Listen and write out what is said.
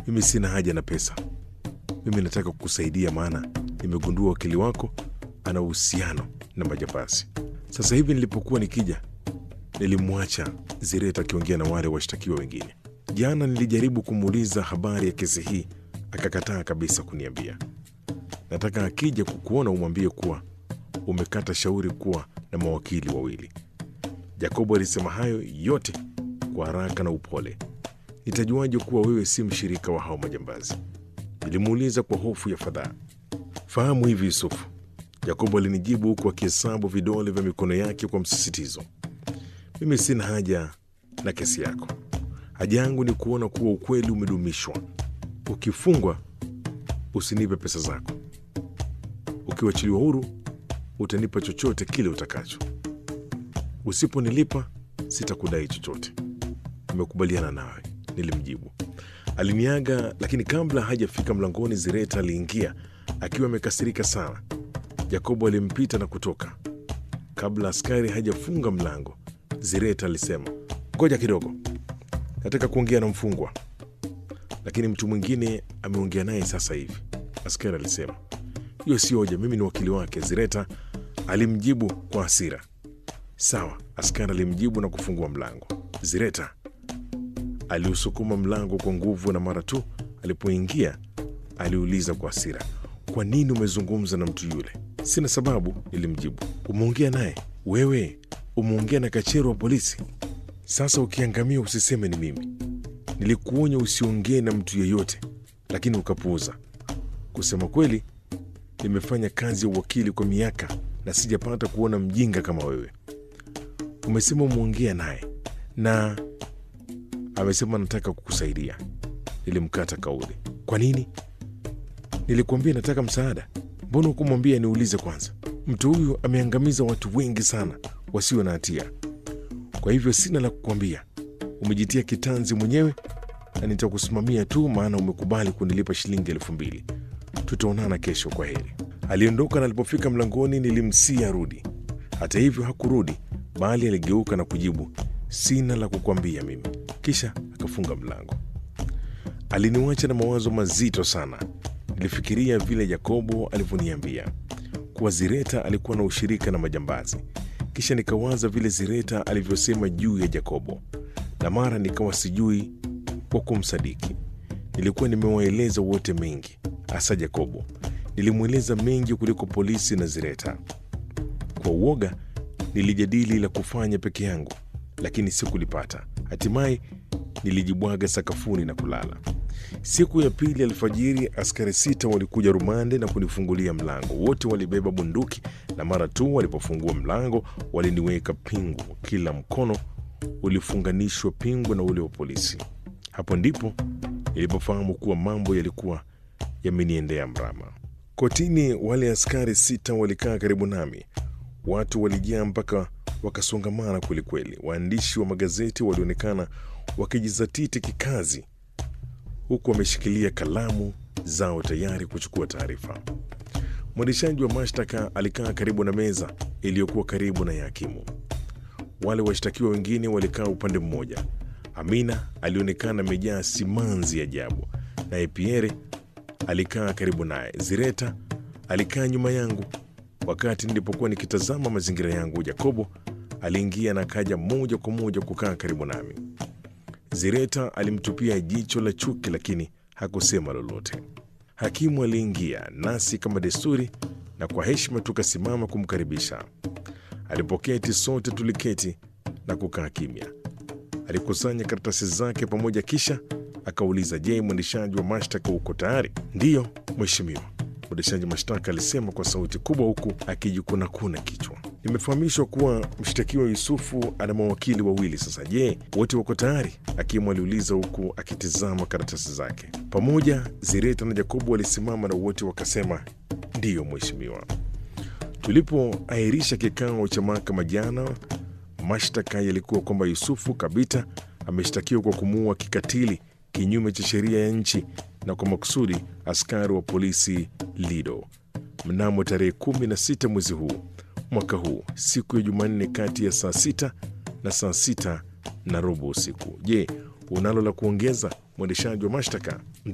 Mimi sina haja na pesa, mimi nataka kukusaidia, maana nimegundua wakili wako ana uhusiano na majambazi. Sasa hivi nilipokuwa nikija, nilimwacha Zireta akiongea na wale washtakiwa wengine. Jana nilijaribu kumuuliza habari ya kesi hii, akakataa kabisa kuniambia. Nataka akija kukuona umwambie kuwa umekata shauri kuwa na mawakili wawili. Jacobo alisema hayo yote kwa haraka na upole. Nitajuaje kuwa wewe si mshirika wa hao majambazi? Nilimuuliza kwa hofu ya fadhaa. Fahamu hivi Yusufu, Yakobo alinijibu huku akihesabu vidole vya mikono yake kwa msisitizo. Mimi sina haja na kesi yako. Haja yangu ni kuona kuwa ukweli umedumishwa. Ukifungwa usinipe pesa zako, ukiwachiliwa huru utanipa chochote kile utakacho. Usiponilipa sitakudai chochote. Nimekubaliana nawe, nilimjibu. Aliniaga, lakini kabla hajafika mlangoni, Zireta aliingia akiwa amekasirika sana. Yakobo alimpita na kutoka. Kabla askari hajafunga mlango, Zireta alisema, ngoja kidogo, nataka kuongea na mfungwa, lakini mtu mwingine ameongea naye sasa hivi. Askari alisema, hiyo sio hoja, mimi ni wakili wake. Zireta alimjibu kwa hasira. Sawa, askari alimjibu na kufungua mlango. Zireta aliusukuma mlango kwa nguvu, na mara tu alipoingia aliuliza kwa hasira, kwa nini umezungumza na mtu yule? Sina sababu, nilimjibu. Umeongea naye wewe? Umeongea na kachero wa polisi? Sasa ukiangamia usiseme ni mimi. Nilikuonya usiongee na mtu yeyote, lakini ukapuuza. Kusema kweli, nimefanya kazi ya uwakili kwa miaka na sijapata kuona mjinga kama wewe. Umesema umeongea naye na amesema nataka kukusaidia. Nilimkata kauli. Kwa nini? Nilikuambia nataka msaada. Mbona hukumwambia niulize kwanza? Mtu huyu ameangamiza watu wengi sana wasio na hatia, kwa hivyo sina la kukwambia. Umejitia kitanzi mwenyewe na nitakusimamia tu, maana umekubali kunilipa shilingi elfu mbili. Tutaonana kesho, kwa heri. Aliondoka na alipofika mlangoni nilimsii arudi. Hata hivyo hakurudi, bali aligeuka na kujibu, sina la kukwambia mimi. Kisha akafunga mlango. Aliniwacha na mawazo mazito sana. Nilifikiria vile Yakobo alivyoniambia kuwa Zireta alikuwa na ushirika na majambazi, kisha nikawaza vile Zireta alivyosema juu ya Yakobo, na mara nikawa sijui kwa kumsadiki. Nilikuwa nimewaeleza wote mengi, hasa Yakobo. Nilimweleza mengi kuliko polisi na Zireta. Kwa uoga nilijadili la kufanya peke yangu, lakini sikulipata. Hatimaye nilijibwaga sakafuni na kulala. Siku ya pili alfajiri, askari sita walikuja rumande na kunifungulia mlango. Wote walibeba bunduki, na mara tu walipofungua mlango waliniweka pingu. Kila mkono ulifunganishwa pingu na ule wa polisi. Hapo ndipo nilipofahamu kuwa mambo yalikuwa yameniendea mrama. Kotini, wale askari sita walikaa karibu nami. Watu walijaa mpaka wakasongamana kwelikweli. Waandishi wa magazeti walionekana wakijizatiti kikazi huku wameshikilia kalamu zao tayari kuchukua taarifa. Mwendeshaji wa mashtaka alikaa karibu na meza iliyokuwa karibu na ya hakimu. Wale washtakiwa wengine walikaa upande mmoja. Amina alionekana amejaa simanzi ajabu, naye Pierre alikaa karibu naye. Zireta alikaa nyuma yangu. Wakati nilipokuwa nikitazama mazingira yangu, Jakobo aliingia na kaja moja kwa moja kukaa karibu nami. Zireta alimtupia jicho la chuki, lakini hakusema lolote. Hakimu aliingia nasi kama desturi, na kwa heshima tukasimama kumkaribisha. Alipoketi sote tuliketi na kukaa kimya. Alikusanya karatasi zake pamoja, kisha akauliza, je, mwendeshaji wa mashtaka uko tayari? Ndiyo mheshimiwa, mwendeshaji mashtaka alisema kwa sauti kubwa, huku akijikunakuna kichwa. Nimefahamishwa kuwa mshtakiwa Yusufu ana mawakili wawili. Sasa je, wote wako tayari? Hakimu aliuliza huku akitizama karatasi zake. Pamoja Zireta na Jakobu walisimama na wote wakasema ndiyo mheshimiwa. Tulipoahirisha kikao cha mahakama jana, mashtaka yalikuwa kwamba Yusufu Kabita ameshtakiwa kwa kumuua kikatili kinyume cha sheria ya nchi na kwa makusudi askari wa polisi Lido mnamo tarehe 16 mwezi huu mwaka huu siku ya Jumanne kati ya saa sita na saa sita na robo usiku. Je, unalo la kuongeza mwendeshaji wa mashtaka?